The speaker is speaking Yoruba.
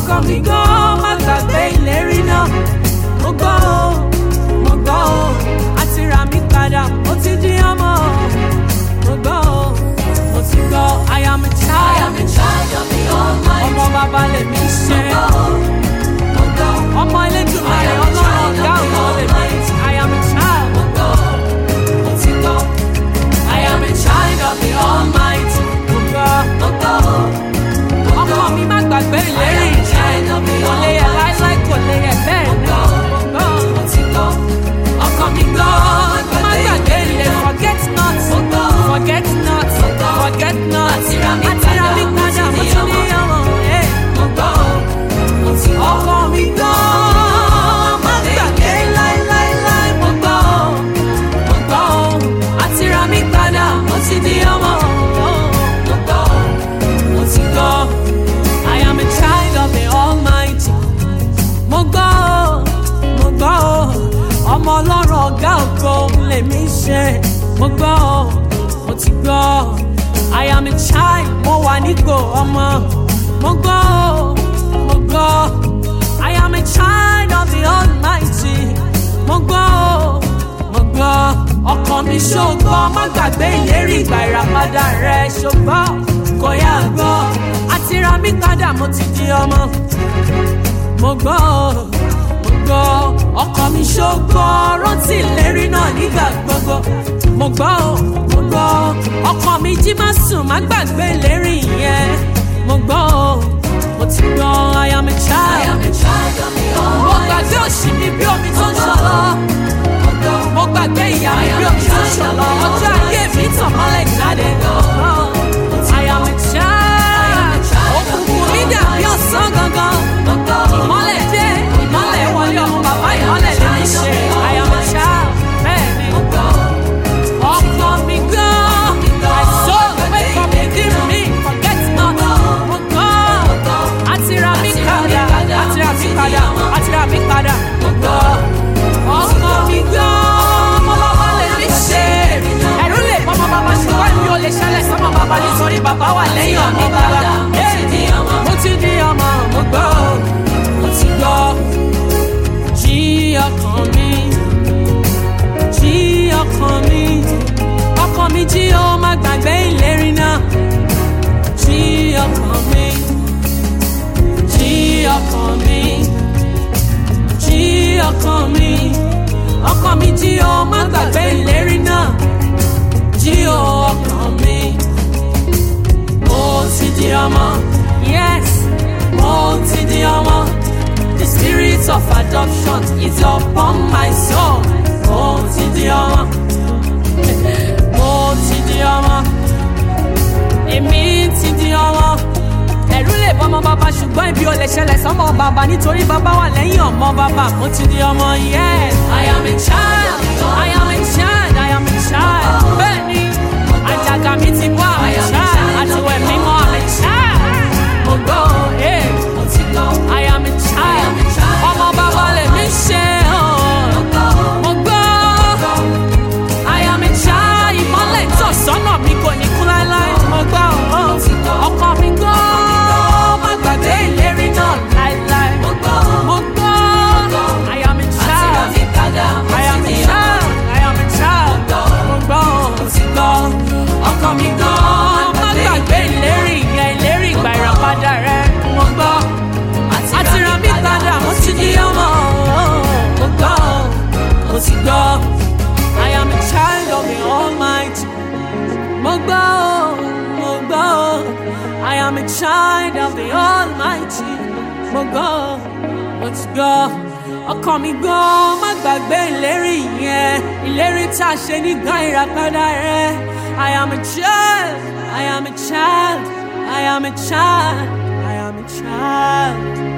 ọkàn mi gan má gbàgbé ìlérí náà mo gbọ́ o mo gbọ́ o àti rà mí padà ó ti di ọmọ mo gbọ́ o mo ti gbọ́ I am a I child am a child of the Almighty. ọmọ bàbá lèmi ṣe Mo gbọ́, ọmọ Elédùmarè I am a ọlọ́run child ọ̀gá of the ògo lèmi Almighty. I am a child. mo gbọ́, mo ti gbọ́. I am a child of the Almighty. Mo gbọ́. Mo gbọ́, mo ọkọ gbọ́. mi má gbàgbé I ìlérí am a child of the kò lè yẹ Almighty. láíláí kò lè yẹ bẹ́ẹ̀ ni Mo gbọ́, mo ti gbọ́. Ọkàn mi gbọ́, má gbàgbé ilé forget not Mo gbọ́. forget not gbọ́. forget not Àti ra mi àti ra mi padà, mo padà ti mo di ti ọmọ. ní ọmọ ẹ̀. Mo gbọ́, mo ti gbọ́. ọkọ mi gbọ́ má gbàgbé láíláíláí mo gbọ́ mo gbọ́ àti ra mi padà mo ti di ọmọ mo gbọ́ mo ti gbọ́ I am a child of the Almighty mo gbọ́ mo gbọ́ ọmọ ọlọ́run ọ̀gá ògo lèmi ṣe mo gbọ́ mo ti gbọ́ I am a child mo wà nípò ọmọ mo gbọ́ mo gbọ́ I am a child of the Almighty mo gbọ́ mo gbọ́ ọkàn mi ṣògbọ́ má gbàgbé ìlérí ìgbà ìràpadà rẹ ṣògbọ́ kò yá gbọ́ àti ra mi padà mo ti di ọmọ mo gbọ́ mo gbọ́ ọkàn mi ṣògbọ́ rántí ìlérí náà nígbà gbogbo mo gbọ́ mo gbọ́ ọkàn mi jí má sùn má gbàgbé ìlérí yẹn mo gbọ́ mo ti gbọ́ I am a I child am a child of the mo Almighty. gbàgbé òṣì mi bí omi tó ń ṣọlọ Mo gbọ́, mo gbàgbé ìyá mi bí omi tó ń ṣọlọ ọjọ́ ayé mi tàn mọ́lẹ̀ jáde I am a child òkùnkùn mi dàbí ọ̀sán gangan mo gbọ́. ìmọ́lẹ̀ dé ìmọ́lẹ̀ wọlé ọmọ bàbá ìmọ́lẹ̀ lè mi ṣe I am a child bẹ́ẹ̀ ni Mo gbọ́, ọkọ mi gan my soul wake up within me forget not mo gbọ́ àti ra mi padà àti ra mi padà àti ra mi padà mo gbọ́ ọkọ mi gan ọmọ bàbá lè mi ṣe ẹ̀rù lè pọ́ ọmọ bàbá ṣùgbọ́n mi ò lè ṣẹlẹ̀ sọ́mọ bàbá nítorí bàbá wà lẹ́yìn ọmọ bàbá mo ti di ọmọ. mo ti di ọmọ mo gbọ́ mo ti gbọ́ jí ọkàn mi jí ọkàn mi ọkàn mi jí ó má gbàgbé ìlérí náà jí ọkàn mi jí ọkàn mi jí ọkàn mi ọkàn mi jí ó má gbàgbé ìlérí náà jí ó ọkàn mi mo ti di ọmọ yes mo ti di ọmọ the spirit of adoption is upon my soul mo ti di ọmọ mo ti di ọmọ èmi ti di ọmọ ẹ̀rù lè bọ́ ọmọ bàbá ṣùgbọ́n ibi ò lè ṣẹlẹ̀ sọ́mọ bàbá nítorí bàbá wà lẹ́yìn ọmọ bàbá mo ti di ọmọ yes I am a child I am a child I am a child bẹ́ẹ̀ ni àjàgà mi ti bọ́ I'm a child àti wẹ̀ mímọ́ I'm a child mo gbọ́ ẹ̀ Mo ti gbọ́, I am a child ọmọ bàbá lè mi ṣe ọ́ mo gbọ́ I am a child ìmọ́lẹ̀ tó sọ́nà mi kò ní kú láéláé mo gbọ́ ọkọ mi gbọ́ má gbàgbé ìlérí náà láéláé mo gbọ́. mo gbọ́ I am a Àti ra child mi padà, mo I am ti a di ọmọ. child I am a child mo gbọ́ mo ti gbọ́ ọkọ mi gbọ́ má gbàgbé ìlérí yẹn ìlérí ìgbà ìràpadà rẹ mo gbọ́ àti ra mi padà mo ti di ọmọ mo gbọ́ mo ti gbọ́ I am a child of the Almighty mo gbọ́ mo gbọ́ I am a child of the Almighty mo gbọ́ mo ti gbọ́ ọkàn mi gbọ́ má gbàgbé ìlérí yẹn ìlérí tá a ṣe nígbà ìràpadà rẹ I am a child I am a child I am a child I am a child.